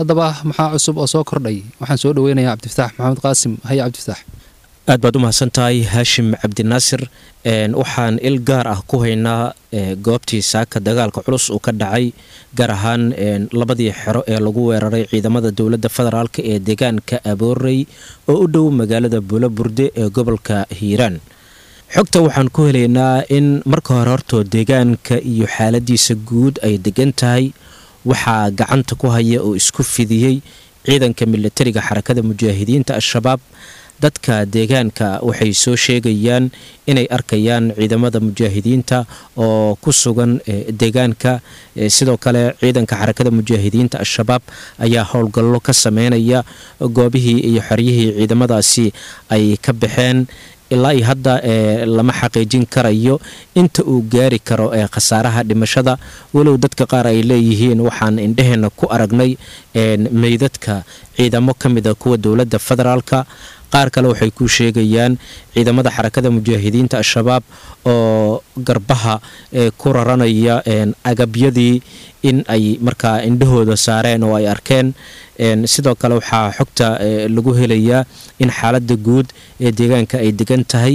haddaba maxaa cusub oo soo kordhay waxaan soo dhaweynayaa cabdifataax maxamed qaasim haya cabdifataax aad baad u mahadsan tahay haashim cabdinaasir waxaan il gaar ah ku haynaa goobtii saaka dagaalka culus uu ka dhacay gaar ahaan labadii xero ee lagu weeraray ciidamada dowladda federaalk ee deegaanka aboorey oo u dhow magaalada buulaburde ee gobolka hiiraan xogta waxaan ku helaynaa in marka hore hortoo deegaanka iyo xaaladiisa guud ay degan tahay waxaa gacanta ku haya oo isku fidiyey ciidanka milatariga xarakada mujaahidiinta al-shabaab dadka deegaanka waxay soo sheegayaan inay arkayaan ciidamada mujaahidiinta oo ku sugan deegaanka sidoo kale ciidanka xarakada mujaahidiinta al-shabaab ayaa howlgallo ka sameynaya goobihii iyo xeryihii ciidamadaasi ay ka baxeen ilaa iyo hadda lama xaqiijin karayo inta uu gaari karo ee khasaaraha dhimashada walow dadka qaar ay leeyihiin waxaan indhaheenna ku aragnay meydadka ciidamo ka mida kuwa dowladda federaalka qaar kale waxay ku sheegayaan ciidamada xarakada mujaahidiinta al-shabaab oo garbaha ku raranaya agabyadii in ay markaa indhahooda saareen oo ay arkeen sidoo kale waxaa xogta lagu helayaa in xaalada guud ee deegaanka ay degan tahay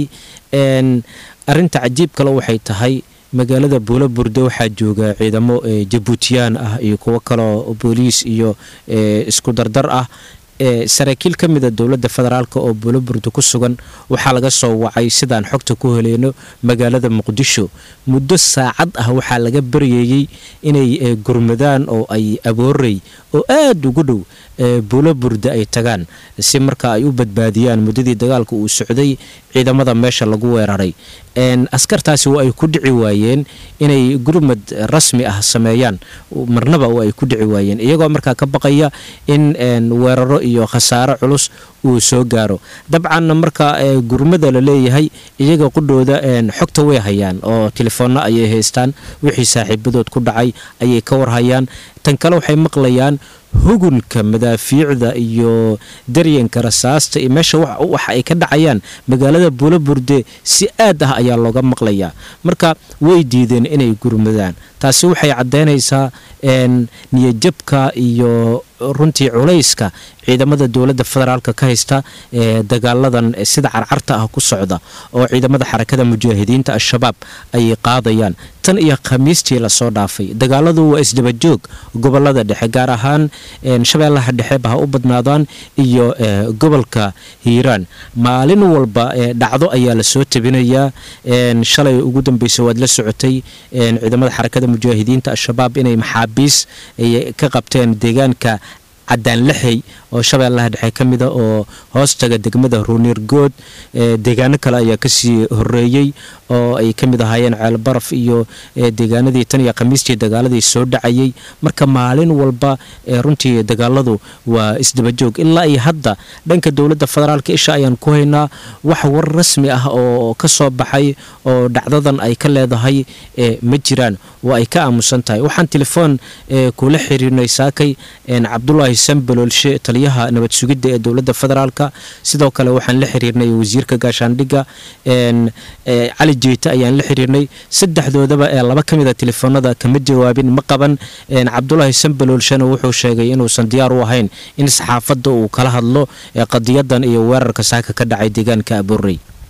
arinta cajiib kale waxay tahay magaalada buulo burde waxaa jooga ciidamo jabuutiyaan ah iyo kuwo kaleo booliis iyo isku dardar ah saraakiil ka mida dowladda federaalk oo buuloburda ku sugan waxaa laga soo wacay sidaan xogta ku heleyno magaalada muqdisho muddo saacad ah waxaa laga baryeeyey inay gurmadaan oo ay aboorey oo aada ugu dhow buuloburda ay tagaan si marka ay u badbaadiyaan muddadii dagaalka uu socday ciidamada meesha lagu weeraray askartaasi waa ay ku dhici waayeen inay gurmad rasmi ah sameeyaan marnaba waa ay ku dhici waayeen iyagoo markaa ka baqaya in weeraro iyo khasaaro culus uu soo gaaro dabcanna marka gurmada la leeyahay iyaga qudhooda xogta way hayaan oo telefoonna ayay haystaan wixii saaxiibadood ku dhacay ayay ka warhayaan tan kale waxay maqlayaan hugunka madaafiicda iyo daryanka rasaasta iyo meesha waxa ay ka dhacayaan magaalada buulaburde si aad ah ayaa looga maqlayaa marka way diideen inay gurmadaan taasi waxay caddaynaysaa niyajabka iyo runtii culayska ciidamada dowladda federaalk ka haysta ee dagaaladan sida carcarta ah ku socda oo ciidamada xarakada mujaahidiinta al-shabaab ay qaadayaan tan iyo khamiistii lasoo dhaafay dagaaladu waa isdabajoog gobolada dhexe gaar ahaan shabeellaha dhexeba ha u badnaadaan iyo gobolka hiiraan maalin walba dhacdo ayaa lasoo tabinayaa shalay ugu dambeysa waad la socotay ciidamada xarakada mujaahidiinta al-shabaab inay maxaabiis ka qabteen deegaanka cadaan lixey oo shabeellaha dhexe ka mida oo hoostaga degmada ruunirgood deegaano kale ayaa kasii horeeyey oo ay ka mid ahaayeen ceelbaraf iyo deegaanadii tan iyo khamiistii dagaaladii soo dhacayay marka maalin walba runtii dagaaladu waa isdabajoog ilaa iyo hadda dhanka dowladda federaalka isha ayaan ku haynaa wax war rasmi ah oo ka soo baxay oo dhacdadan ay ka leedahay ma jiraan oo ay ka aamusan tahay waxaan telefoon kula xiriirnay saakay cabdulaahi sambaloolshe taliyaha nabad sugidda ee dowladda federaalka sidoo kale waxaan la xiriirnay wasiirka gaashaandhigga cali jeeta ayaan la xiriirnay saddexdoodaba ee laba ka mid a telefoonada kama jawaabin ma qaban cabdulaahi sambaloolshena wuxuu sheegay inuusan diyaar u ahayn in saxaafadda uu kala hadlo qadiyadan iyo weerarka saaka ka dhacay deegaanka abuurey